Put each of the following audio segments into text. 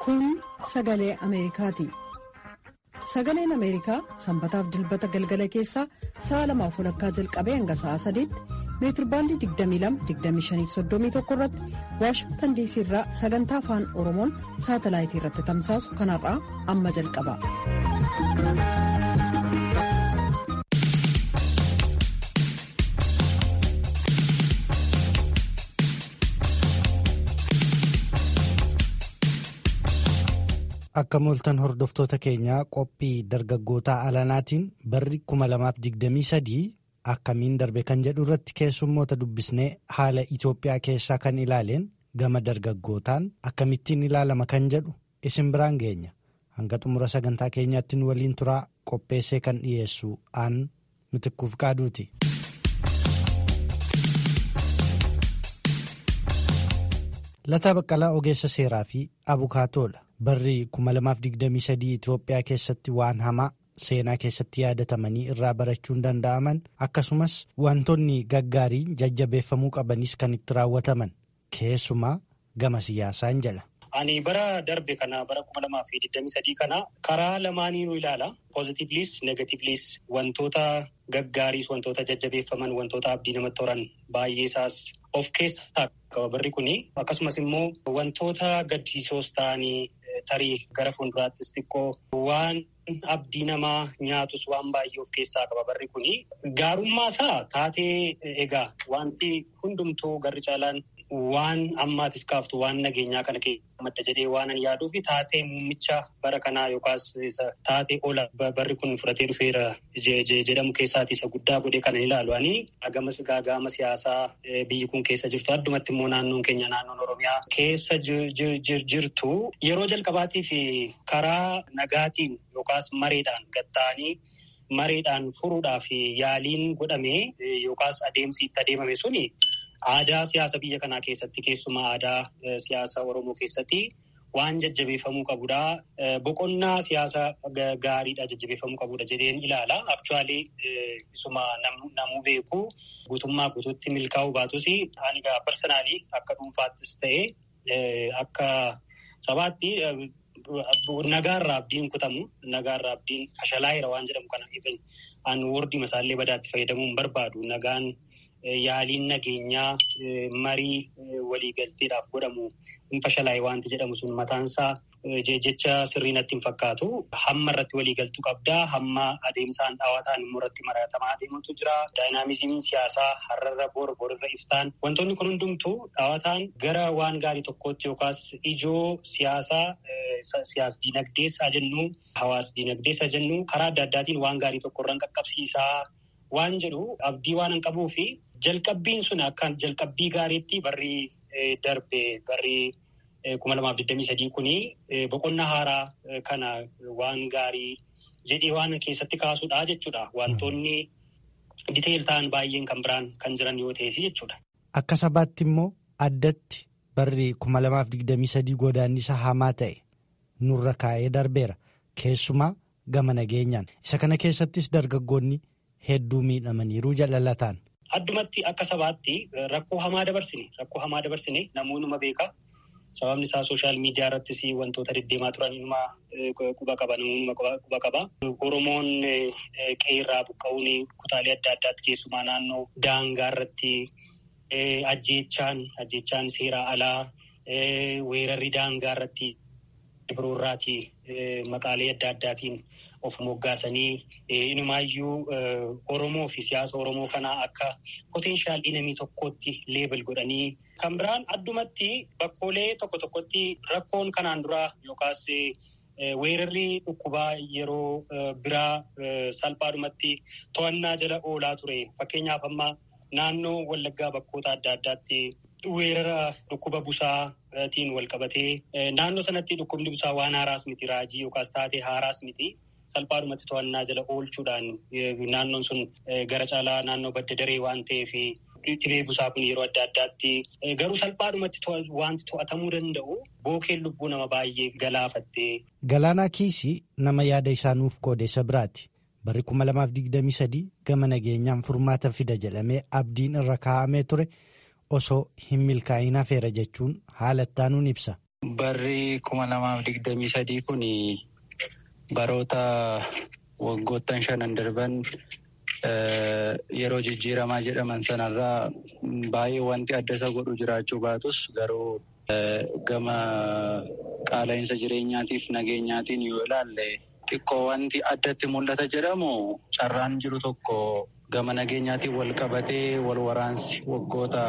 Kun sagalee Ameerikaati. Sagaleen Ameerikaa sanbataaf dilbata galgala keessaa sa'a lamaaf walakkaa jalqabee hanga sa'a sadiitti meetirbaandii 22-25-31 irratti waashingtan diisii irraa sagantaa afaan oromoon saatalaayitii irratti tamsaasu kanarraa amma jalqaba. Akka mooltan hordoftoota keenyaa qophii dargaggootaa alanaatiin barri 2023 akkamiin darbe kan jedhu irratti keessummoota dubbisnee haala Itoophiyaa keessaa kan ilaaleen gama dargaggootaan akkamittiin ilaalama kan jedhu isin biraan geenya hanga xumura sagantaa keenyaatti nu waliin turaa qopheessee kan dhiyeessu aan mitikkuuf qaaduuti. Lataa Baqqalaa Ogeessa Seeraa fi Abukaatoodha. Barri 2023 Itoophiyaa keessatti waan hamaa seenaa keessatti yaadatamanii irraa barachuun danda'aman akkasumas wantoonni gaggaariin jajjabeeffamuu qabanis kan itti raawwataman keessumaa gama siyaasaan jala. Ani bara darbe kana bara 2023 kana karaa lamaaniinuu ilaala. Poozitiivliis negatiivliis wantoota gaggaariis wantoota jajjabeeffaman wantoota abdii namatti horan baay'ee isaas of keessaa qaba barri kuni. Akkasumas immoo wantoota gaddisiisoos ta'anii tarii gara fuulduraattis xiqqoo waan abdii namaa nyaatus waan baay'ee of keessaa qaba barri kuni. Gaarummaa isaa taatee egaa wanti hundumtuu garri caalaan waan ammaatis kaaftu waan nageenyaa kana keessa madda jedhee waan an yaaduu fi taatee muummicha bara kanaa yookaas taatee ola barri kun fudhatee dhufeera jedhamu keessaati isa guddaa godhee kana ilaalu. Ani gamas gaagama siyaasaa biyyi kun keessa jirtu addumatti immoo naannoon keenya naannoon Oromiyaa keessa jirtu yeroo jalqabaatii fi karaa nagaatiin yookaas mareedhaan gatta'anii mareedhaan furuudhaaf yaaliin godhame yookaas adeemsi itti adeemame suni. Aadaa siyaasa biyya kanaa keessatti keessumaa aadaa siyaasa Oromoo keessatti waan jajjabeeffamuu qabudha. Boqonnaa siyaasa gaariidha jajjabeeffamuu qabudha jedheen ilaala. Aktuwaalii isuma namuu beeku guutummaa guutuutti milkaa'uu baatus ani parsanaalii akka dhuunfaattis ta'ee akka sabaatti nagaarraa abdiin kutamu nagaarraa abdiin fashalaa'eera waan jedhamu kana an wordii masaallee badaatti fayyadamuu hin barbaadu nagaan. Yaaliin nageenyaa marii waliigalteedhaaf godhamu hin fashalaa'e wanti jedhamu sun mataansaa jecha sirrii natti hin fakkaatu. Hamma irratti waliigaltuu qabdaa. Hamma adeemsaan dhaawataan immoo irratti maratamaa adeemutu jira. Daayinaamizimiin siyaasaa har'arra bor borirra iftaan wantoonni kun hundumtuu dhaawataan gara waan gaarii tokkootti yookaas ijoo siyaasaa siyaas diinagdeessaa jennu hawaas diinagdeessaa jennu karaa adda addaatiin waan gaarii tokkorraan qaqqabsiisaa. Waan jedhu abdii waan hin qabuu fi jalqabbiin sun akkaan jalqabbii gaariitti barri darbe barri kuma lamaaf digdamii sadii kuni boqonnaa haaraa kana waan gaarii jedhee waan keessatti kaasudha jechuudha. Wantoonni diteel ta'an baay'een kan biraan kan jiran yoo ta'es jechuudha. Akka sabaatti immoo addatti barri kuma lamaaf digdamii sadii godaannisa hamaa ta'e nurra kaa'ee darbeera. Keessumaa gama nageenyaan. Isa kana keessattis dargaggoonni. Hedduu miidhamaniiru jaalalataan. Addumatti akka sabaatti rakkoo hamaa dabarsine rakkoo hamaa dabarsine namoonni beeka. Sababni isaa sooshaal miidiyaa irrattis wantoota deddeemaa turan inuma quba qaba namoonni quba qaba. Oromoon qe'eerraa buqqa'uun kutaalee adda addaatti keessumaa naannoo daangaa irratti ajjeechaan ajjeechaan seeraa alaa weerarri daangaa irratti biroorraati maqaalee adda addaatiin. Of moggaasanii inumaayyuu Oromoo fi siyaasa Oromoo kanaa akka potenshaal inamii tokkootti leebel godhanii kan biraan addumatti bakkoolee tokko tokkotti rakkoon kanaan duraa yookaas weerarri dhukkubaa yeroo biraa salphaadhumatti to'annaa jala oolaa ture. Fakkeenyaaf amma naannoo Wallaggaa bakkoota adda addaatti weerara dhukkuba busaatiin wal qabatee naannoo sanatti dhukkubni busaa waan haaraas miti raajii yookaas taatee haaraas miti. Salphaadhumatti to'annaa jala oolchuudhaan naannoon sun gara caalaa naannoo badda daree waan ta'eef dhibee busaa kun yeroo adda addaatti garuu salphaadhumatti wanti to'atamuu danda'u bookeen lubbuu nama baay'ee galaafatte. Galaanaa Kiisii nama yaada isaa nuuf qoodeessa biraati. Barri 2023 gama nageenyaan furmaata fida jedhamee abdiin irra kaa'amee ture osoo hin milkaa'in hafeera jechuun haala ittaanuun ibsa. Barri kuma lamaaf digdamii sadii kun baroota waggoottan shanan darban yeroo jijjiiramaa jedhaman sanarraa baay'ee wanti adda isa godhu jiraachuu baatus garuu gama qaala'insa jireenyaatiif nageenyaatiin yoo ilaalle xiqqoo wanti addatti mul'ata jedhamu carraan jiru tokko gama nageenyaatiin wal qabatee wal waraansi waggoota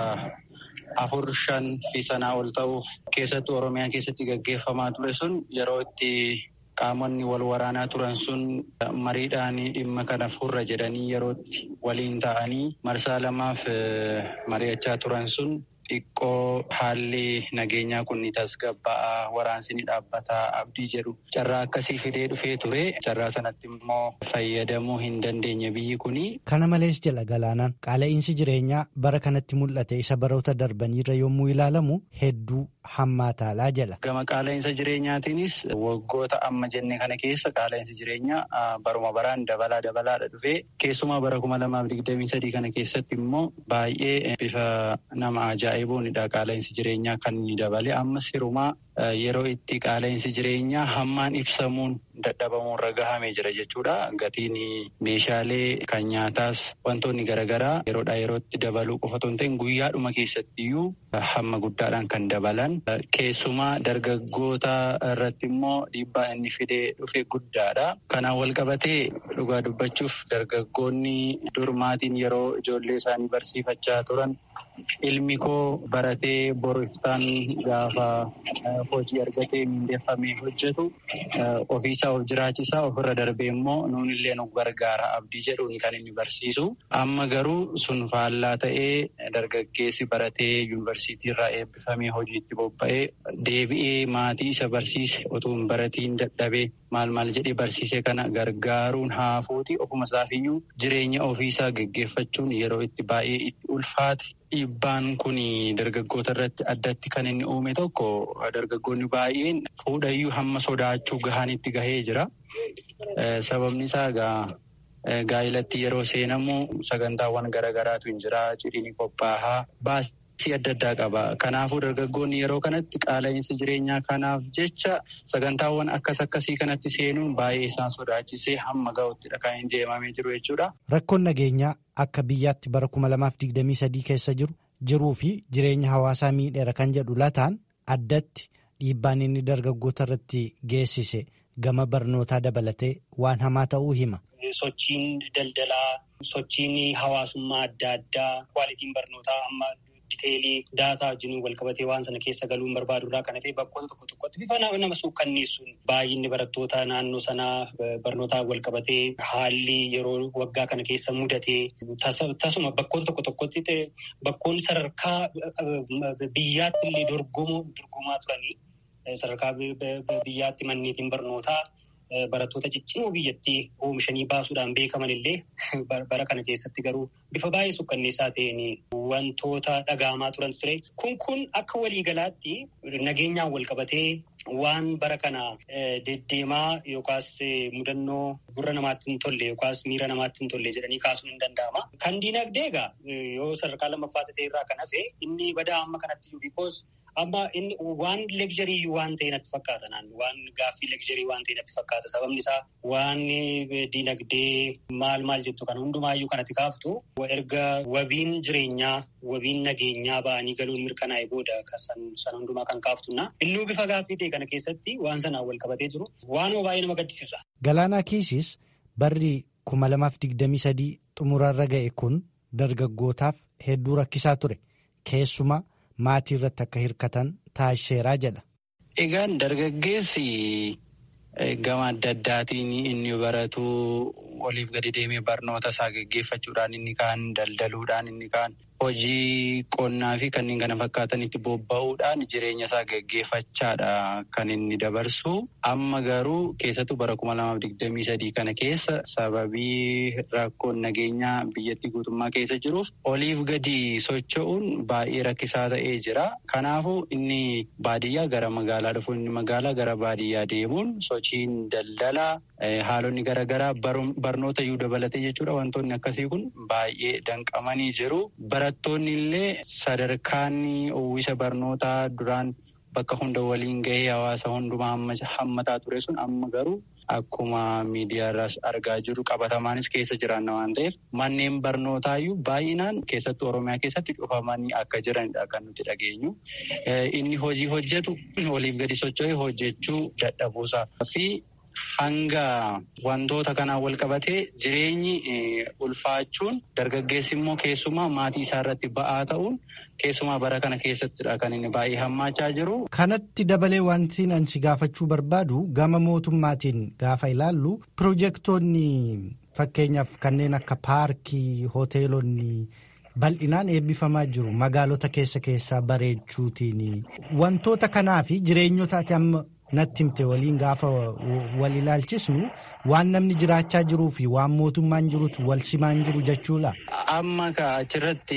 afur shan fi sanaa ol ta'uuf keessattuu oromiyaa keessatti gaggeeffamaa ture sun yeroo itti qaamonni wal waraanaa turan sun mariidhaan dhimma kana furra jedhanii yerootti waliin ta'anii marsaa lamaaf mari'achaa turan sun xiqqoo haalli nageenyaa kun ni tasgabba'aa waraansi ni dhaabbataa abdii jedhu carraa akkasii fidee dhufee ture carraa sanatti immoo fayyadamuu hin dandeenye biyyi kuni. Kana malees jedha galaanaan qaala'insi jireenyaa bara kanatti mul'ate isa baroota darbaniirra yommuu ilaalamu hedduu hammaataalaa jedha. Gama qaala'insa jireenyaatiinis waggoota amma jenne kana keessa qaala'insi jireenyaa baruma baraan dabalaa dabalaadha dhufee keessumaa bara kuma lamaaf digdamii sadii kana keessatti immoo baay'ee bifa nama ajaa'ibuunidha qaala'insi jireenyaa kan inni dabale ammas hirumaa yeroo itti qaala'insi jireenyaa hammaan ibsamuun dadhabamuurra gahamee jira jechuudha. Gatiin meeshaalee kan nyaataas wantoonni garaagaraa yeroodhaa yerootti dabaluu qofa otoo hin ta'in guyyaadhuma keessattiyyuu hamma guddaadhaan kan dabalan. Keessumaa dargaggoota irratti immoo dhiibbaa inni fidee dhufe guddaadha. Kanaan wal qabatee dhugaa dubbachuuf dargaggoonni durmaatiin yeroo ijoollee isaanii barsiifachaa turan ilmi koo baratee boru iftaan gaafa hojii argatee mindeeffamee hojjetu ofiisaa of jiraachisaa ofirra darbee immoo nuunillee nu gargaara abdii jedhuun kan inni barsiisu. Amma garuu sun faallaa ta'ee dargaggeessi baratee yuunivarsiitii irraa eebbifamee hojiitti bobba'ee deebi'ee maatii isa barsiise otoo hin baratiin dadhabee maal maal jedhee barsiise kana gargaaruun haafuuti ofuma isaafiyyuu jireenya ofiisaa geggeeffachuun yeroo itti baay'ee itti ulfaate. Dhiibbaan kun dargaggoota irratti addatti kan inni uume tokko dargaggoonni baay'een fuudhayyuu hamma sodaachuu gahanitti gahee jira. Sababni isaa egaa gaa'ilatti yeroo seenamu sagantaawwan garaagaraatu hin jira. Cidhiin qophaa'aa baasii adda addaa qaba. Kanaafuu dargaggoonni yeroo kanatti qaala'insa jireenyaa kanaaf jecha sagantaawwan akkas akkasii kanatti seenuun baay'ee isaan sodaachisee hamma ga'uttidha kan hin deemamee jiru jechuudha. Rakkoon nageenyaa akka biyyaatti bara kuma lamaaf digdamii sadii keessa jiru jiruu fi jireenya hawaasaa miidheera kan jedhu lataan addatti dhiibbaan inni dargaggoota irratti geessise gama barnootaa dabalatee waan hamaa ta'uu hima. Sochiin daldalaa, sochiin hawaasummaa adda addaa, kwaalitiin barnootaa amma diteelii daataa wajjin wal qabatee waan sana keessa galuun barbaadu irraa kan ta'e bakkoota tokko tokkotti bifa nama suukkanneessuun baay'inni barattoota naannoo sanaa barnootaan wal qabatee haalli yeroo waggaa kana keessa mudatee tasuma bakkoota tokko tokkotti bakkoonni sadarkaa biyyaatti illee dorgomaa turanii sadarkaa biyyaatti manneetiin barnootaa. Barattoota ciccimoo biyyattii oomishanii baasuudhaan beekaman illee bara kana keessatti garuu bifa baay'ee sukkanneessaa ta'een wantoota dhagahamaa turan ture. Kun kun akka waliigalaatti nageenyaan wal qabatee waan bara kana deddeemaa yookaas mudannoo gurra namaatti hin tolle yookaas miira namaatti hin tolle jedhanii kaasuun hin danda'ama. Kan diinagdee egaa yoo sadarkaa lammaffaa ta'e irraa kan hafe inni badaa amma kanatti jiru bikoos amma inni waan legzarii waan ta'e natti fakkaata naannoo waan gaaffii legzarii waan ta'e natti fakkaata. Sababni isaa waan diinagdee maal maal jettu kan hundumaayyuu kanatti kaaftu erga wabiin jireenyaa wabiin nageenyaa ba'anii galuun mirkanaa'e booda san hundumaa kan kaaftuna. Innuu bifa gaaffii ta'e kana keessatti waan sanaan wal qabatee jiru waanuma baay'ee nama gaddisiisa. Galaanaa Kiisis barri kuma lamaaf digdamii sadii xumurarra ga'e kun dargaggootaaf hedduu rakkisaa ture. Keessumaa maatii irratti akka hirkatan taasiseeraa jedha. Egaan dargaggeessi. Gama adda addaatiin inni baratu oliif gadi deemee barnoota isaa geggeeffachuudhaan inni kaan daldaluudhaan inni kaan hojii qonnaa fi kanneen kana fakkaatanitti bobba'uudhaan jireenya isaa geggeeffachaadha kan inni dabarsu. Amma garuu keessattuu bara kuma lamaaf digdamii sadii kana keessa sababii rakkoon nageenyaa biyyattii guutummaa keessa jiruuf oliif gadi socho'uun baay'ee rakkisaa ta'ee jira. Kanaafuu inni baadiyyaa gara magaalaa dhufu inni magaalaa gara baadiyyaa deemuun sochiin daldalaa haalonni garaagaraa barnoota iyyuu dabalatee jechuudha. Wantoonni akkasii kun baay'ee danqamanii jiru. Barattoonni illee sadarkaan uwwisa barnootaa duraan bakka hunda waliin gahee hawaasa hundumaa hammataa ture sun amma garuu akkuma miidiyaarraas argaa jirru qabatamaanis keessa jiraanna waan ta'eef manneen barnootaayyuu baay'inaan keessattuu oromiyaa keessatti cufamanii akka jiranidha kan nuti dhageenyu. Inni hojii hojjetu waliif gadi socho'ee hojjechuu dadhabuusaa fi hanga wantoota kanaan wal qabatee jireenyi ulfaachuun dargaggeessi immoo keessumaa maatii isaa irratti ba'aa ta'uun keessumaa bara kana keessattidha kan inni baay'ee hammaachaa jiru. Kanatti dabalee wanti ani si gaafachuu barbaadu gama mootummaatiin gaafa ilaallu piroojeektoonni fakkeenyaaf kanneen akka paarkii hoteelonni. bal'inaan eebbifamaa jiru magaalota keessa keessaa bareechuutiin wantoota kanaa fi jireenyota ati amma natti himte waliin gaafa wal ilaalchisnu waan namni jiraachaa jiruu fi waan mootummaan jirutu wal simaan jiru jechuudha. Amma achirratti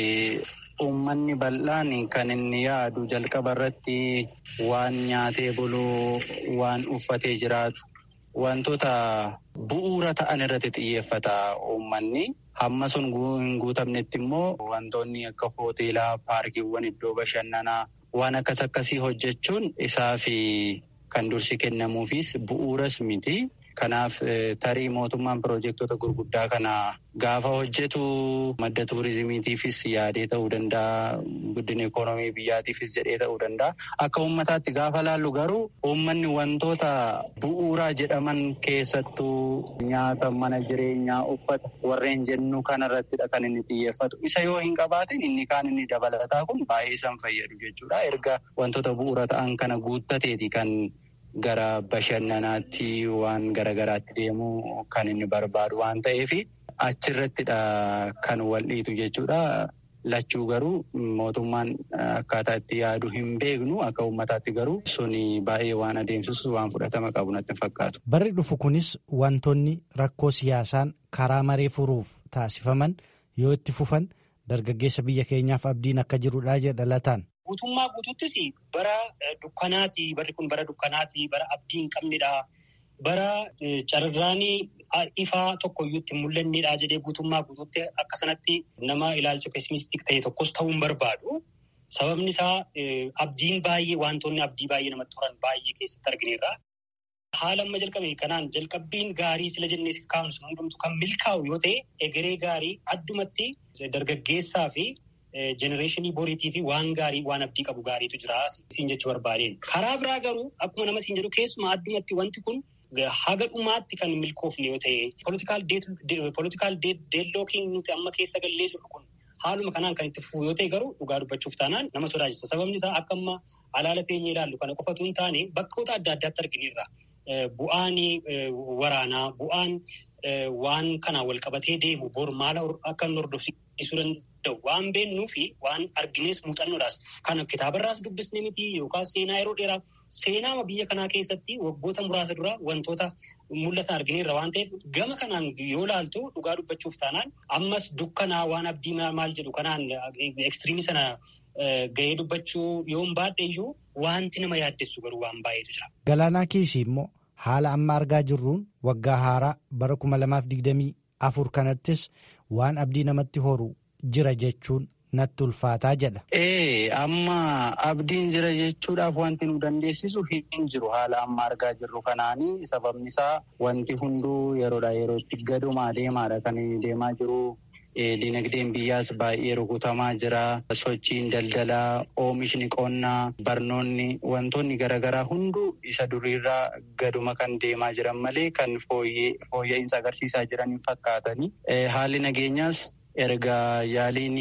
uummanni bal'aan kan inni yaadu jalqaba irratti waan nyaatee buluu waan uffatee jiraatu wantoota bu'uura ta'an irratti xiyyeeffata uummanni. Hamma sun hin guutamnetti immoo wantoonni akka hoteelaa, paarkiiwwan, iddoo bashannanaa waan akkas akkasii hojjechuun isaa fi kan dursi kennamuufis bu'uuras miti. Kanaaf tarii mootummaan piroojektota gurguddaa kana gaafa hojjetu madda tuurizimiitiifis yaadee ta'uu danda'a. Guddina ikoonoomii biyyaatiifis jedhee ta'uu danda'a. Akka uummataatti gaafa laallu garuu uummanni wantoota bu'uuraa jedhaman keessattuu nyaata, mana jireenyaa, uffata warreen jennu kanarrattidha kan inni xiyyeeffatu. Isa yoo hin qabaatin inni kaan inni dabalataa kun baay'ee isaan fayyadu jechuudha. Erga wantoota bu'uura ta'an kana guuttateeti kan gara bashannanaatti waan garagaraatti deemuu kan inni barbaadu waan ta'eef achirrattidha kan wal dhiitu jechuudha. Lachuu garuu mootummaan akkaataa itti yaadu hin beeknu akka uummataatti garuu suni baay'ee waan adeemsisu waan fudhatama qabu natti fakkaatu. Barri dhufu kunis wantoonni rakkoo siyaasaan karaa maree furuuf taasifaman yoo itti fufan dargaggeessa biyya keenyaaf abdiin akka jirudha jedha lataan. Guutummaa guutuuttis bara dukkanaati. Barri kun bara dukkanaati. Bara abdii hin qabnedha. Bara carraan ifaa tokkoyyuu itti mul'annedha jedhee guutummaa guutuutti akka sanatti nama ilaalcha pesimistik ta'e tokkos ta'uu hin barbaadu. Sababni isaa abdiin baay'ee wantoonni abdii baay'ee namatti horan baay'ee keessatti argineerra. Haala amma jalqabe kanaan jalqabbiin gaarii sila jennee kaa'uun sun hundumtu kan milkaa'u yoo ta'e egeree gaarii addumatti dargaggeessaa fi. Jenereeshinii boriitii fi waan gaarii waan abdii qabu gaariitu jira siin jechuu barbaadeen. Karaa biraa garuu akkuma nama siin jedhu keessumaa addumatti wanti kun haga dhumaatti kan milkoofne yoo ta'e poolitikaal deellookiin nuti amma keessa gallee jirru kun haaluma kanaan kan itti fufu yoo ta'e garuu dhugaa dubbachuuf taanaan nama sodaachisa. Sababni isaa akka amma alaala teenyee ilaallu kana qofatu hin taane bakkoota adda addaatti argineerra. Bu'aan waraanaa bu'aan waan kanaan wal qabatee deemu bor maala akka inni hordofsiisuu danda'u waan beennuu fi waan arginees muuxannoodhaas kan kitaabarraas dubbisne miti yookaan seenaa yeroo dheeraa seenaama biyya kanaa keessatti waggoota muraasa dura wantoota mul'atan argineerra waan ta'eef gama kanaan yoo laaltu dhugaa dubbachuuf taanaan ammas dukkanaa waan abdii maal jedhu kanaan ekstiriimii sana gahee dubbachuu yoo hin baadheeyyuu wanti nama yaaddessu garuu waan baay'eetu jira. Galaanaa Kiisii immoo haala amma argaa jirruun waggaa haaraa bara kuma lamaaf digdamii afur kanattis waan abdii namatti horu jira jechuun natti ulfaataa jedha. Ee amma abdiin jira jechuudhaaf wanti nu dandeessisu hin jiru haala amma argaa jirru kanaanii sababni isaa wanti hunduu yeroodhaa yerootti gadumaa deemaadha kan deemaa jiru. Dinagdeen biyyaas baay'ee rukutamaa jira. Sochiin daldalaa, oomishni qonnaa, barnoonni wantoonni garaagaraa hunduu isa duriirraa gaduma kan deemaa jiran malee kan fooyya'insa agarsiisaa jiran hin fakkaatani. Haalli nageenyaas erga yaaliin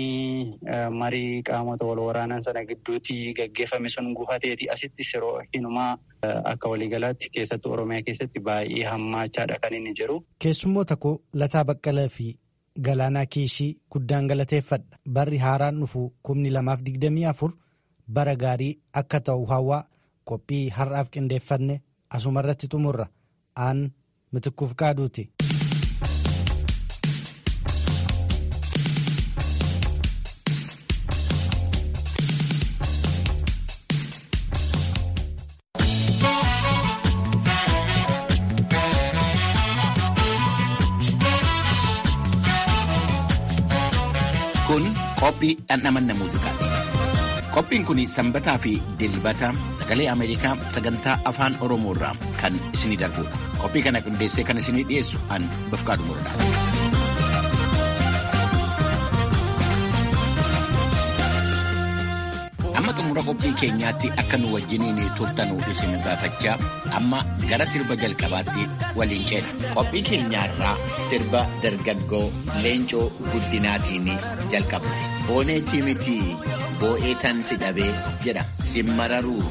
marii qaamota wal waraanan sana gidduutti gaggeeffame sun gufateeti asitti yeroo hinumaa akka waliigalaatti keessattuu Oromiyaa keessatti baay'ee hammaachaadha kan inni jiru. Keessummoota koo Lataa Baqqalaa fi Galaanaa Kiisii guddaan galateeffadha. Barri haaraan dhufu kumni lamaaf digdamii afur bara gaarii akka ta'u hawaa qophii har'aaf qindeeffanne asumarratti xumurra aan mitikkuuf qaaduuti. Kun qophii dhandhamanna muuziqaati. Qophiin kun sanbataa fi dilbata sagalee Ameerikaa sagantaa afaan Oromoo irraa kan isinii darbudha. Qophii kana qindeessee kan isinii dhiyeessu an Bafqaadu Muradaati. Amma xumura qophii keenyaatti akka nu wajjiniin turtanuu isin gaafachaa amma gara sirba jalqabaatti waliin ceena. Qophii keenyaarraa sirba dargaggoo leencoo guddinaatiin jalqabne. Booneetii miti boo'ee tan si dhabee jedha simmararuu.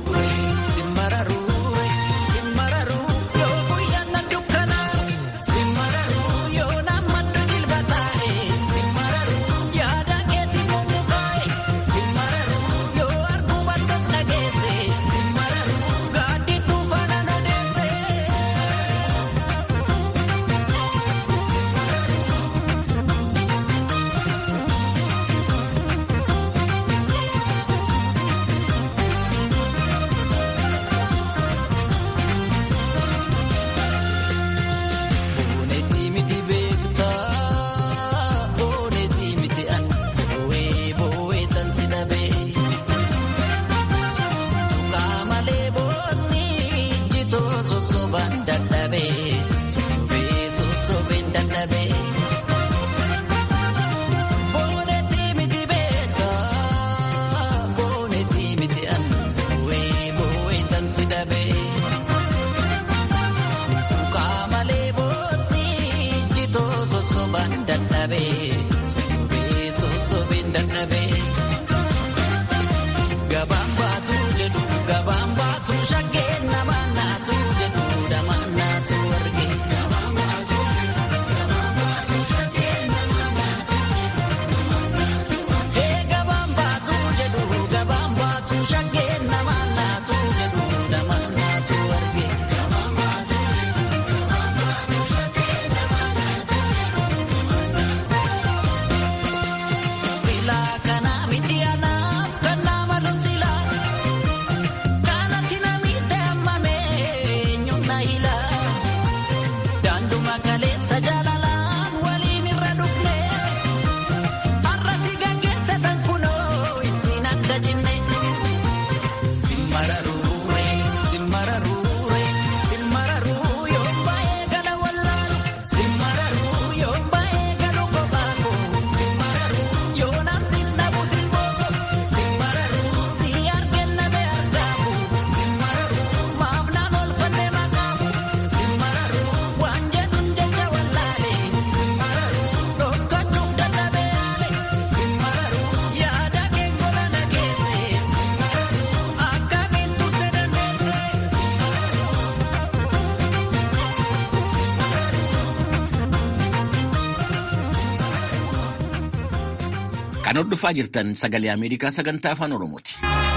Kan hordofaa jirtan sagalee Ameerikaa sagantaa afaan Oromooti.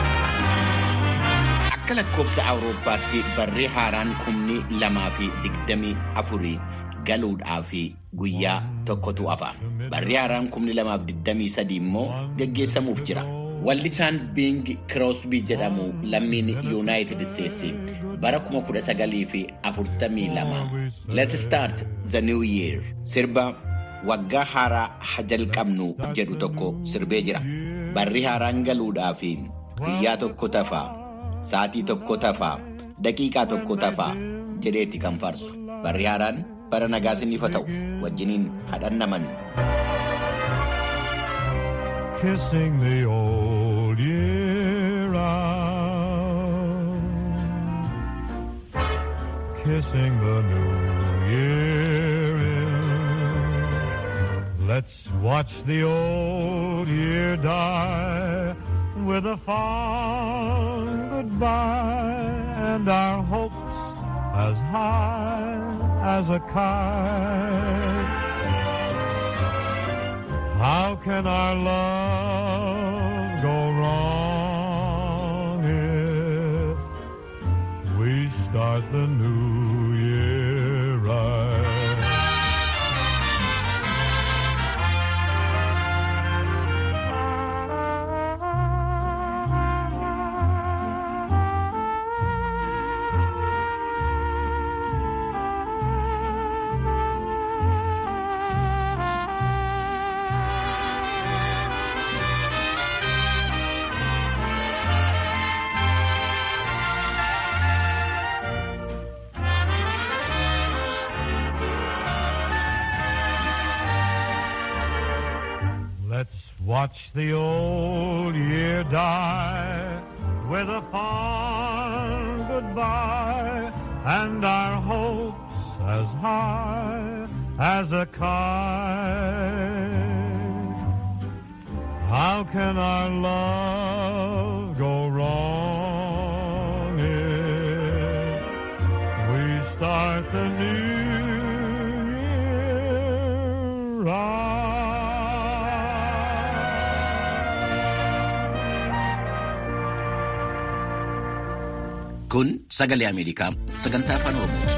Akka lakkoobsa Awurooppaatti barree haaraan kumni lamaa fi digdamii afurii galuudhaaf guyyaa tokkotu hafa. Barree haaraan kumni lamaaf digdamii sadii immoo geggeessamuuf jira. Wallisaan Bing Crosby jedhamu lammiin Yuunaayitid Isteetsi bara kuma kudha sagalii fi afurtamii lama Let's start the new year sirba waggaa haaraa ha jalqabnu jedhu tokko sirbee jira. Barri haaraan galuudhaaf guyyaa tokko tafaa, sa'aatii tokko tafaa, daqiiqaa tokko tafaa jedheetti kan faarsu. Barri haaraan bara nagaa siniif haa ta'u wajjiniin hadhannaman. Kissing the old year out, kissing the new year in. Let's watch the old year die with a fond goodbye and our hopes as high as a kite. How can our love go wrong if we start the new year right? Watch the old year die with a fond goodbye and our hopes as high as a kite. How can our love go wrong if we start the new year right? Kun sagalee Ameerikaa sagantaa afaan Oromooti.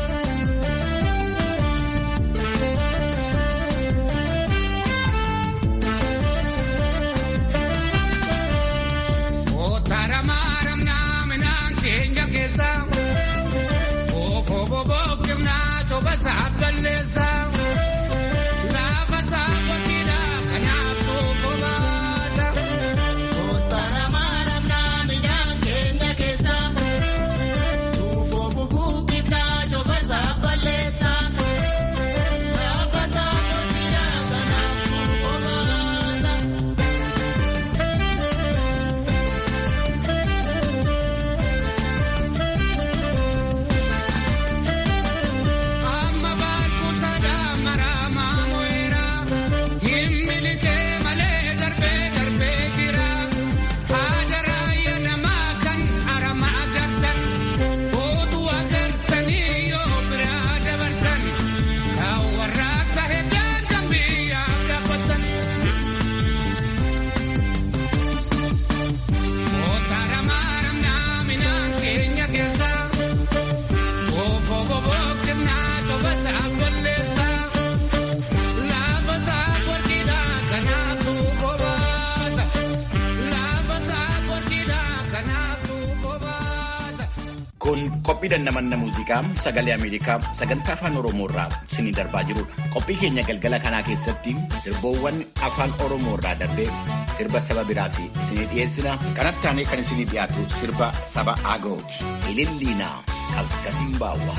Kun qophii dandamanna muuziqaa sagalee Ameerikaa sagantaa afaan Oromoo irraa isinii darbaa jirudha. Qophii keenya galgala kanaa keessatti sirboowwan afaan Oromoo irraa darbee sirba saba biraas isinii dhiyeessina. Kanatti aanee kan isinii dhiyaatu sirba saba Agooti. Ililliinaa Kaskasiin Baawwaa.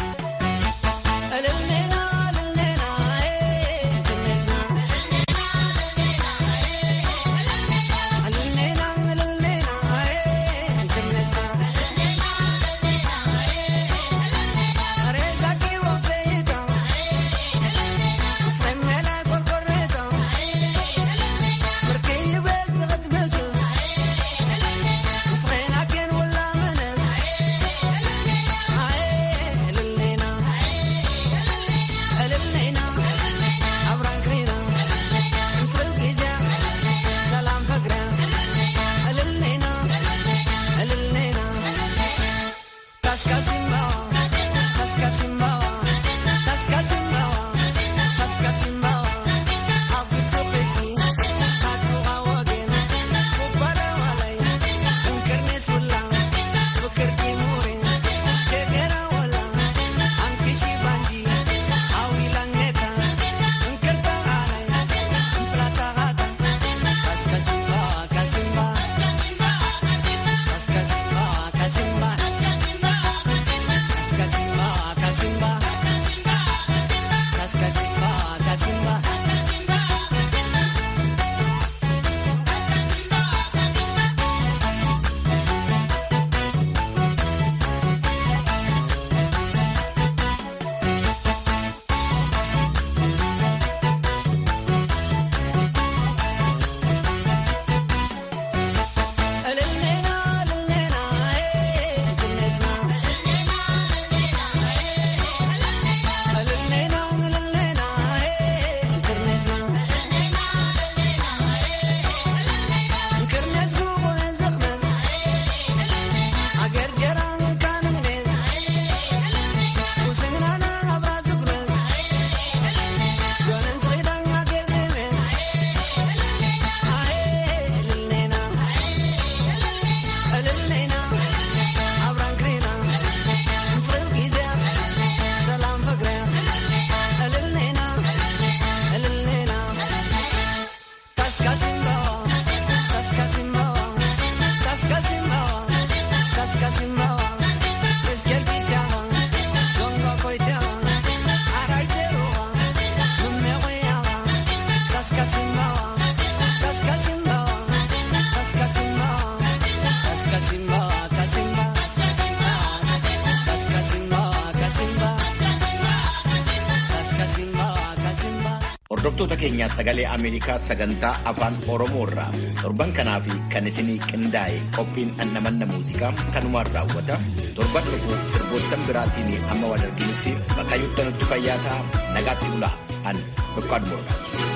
Hordoftoota keenyaa sagalee Ameerikaa sagantaa afaan Oromoo irraa torban kanaa fi kan isinii qindaa'e qophiin annamanna muuziqaa kanumaan raawwata. Torban dhufu sirboottan biraatiin amma wal arginutti bakka nutti fayyaa ta'a nagaatti bulaa an Dukkaan Mordaati.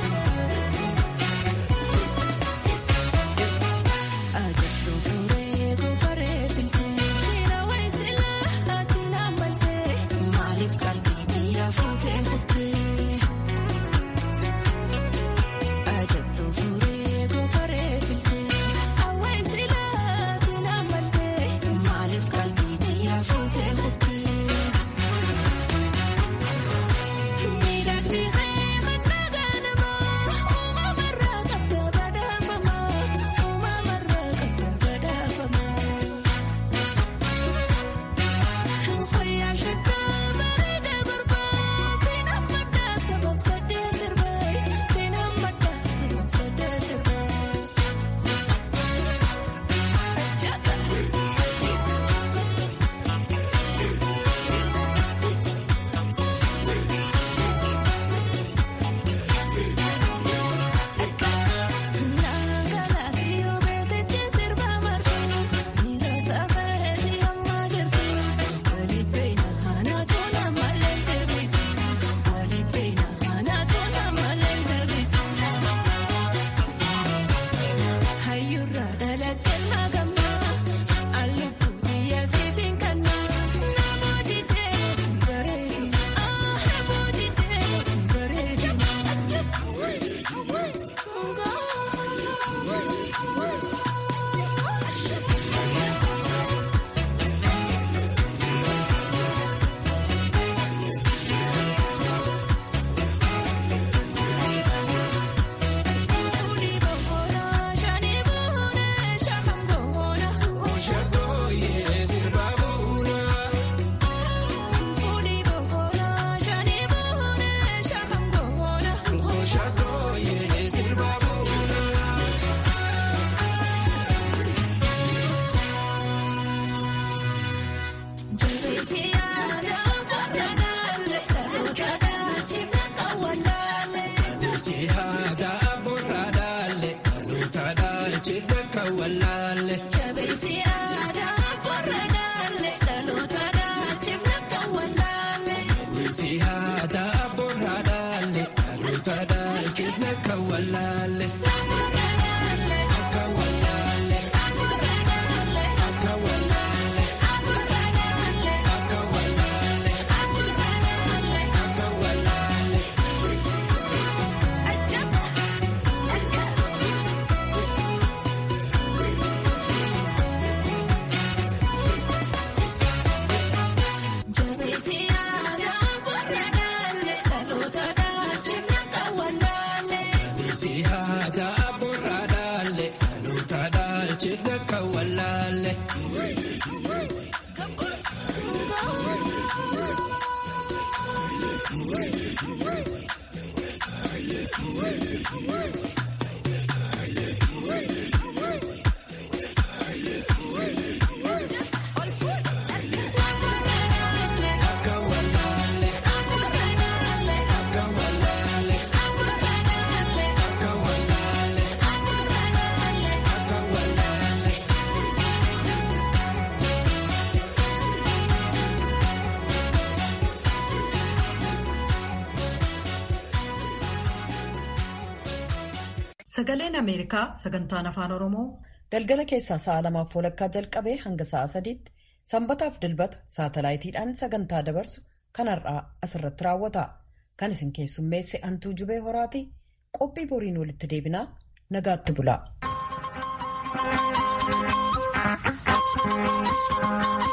Sagaleen Ameerikaa sagantaan afaan Oromoo galgala keessaa sa'a lamaaf walakkaa jalqabee hanga sa'a sadiitti sanbataaf dilbata saatalaayitiidhaan sagantaa dabarsu kan har'aa asirratti raawwata. Kan isin keessummeesse Antuu Jubee Horaati. Qophii boriin walitti deebinaa nagaatti bulaa.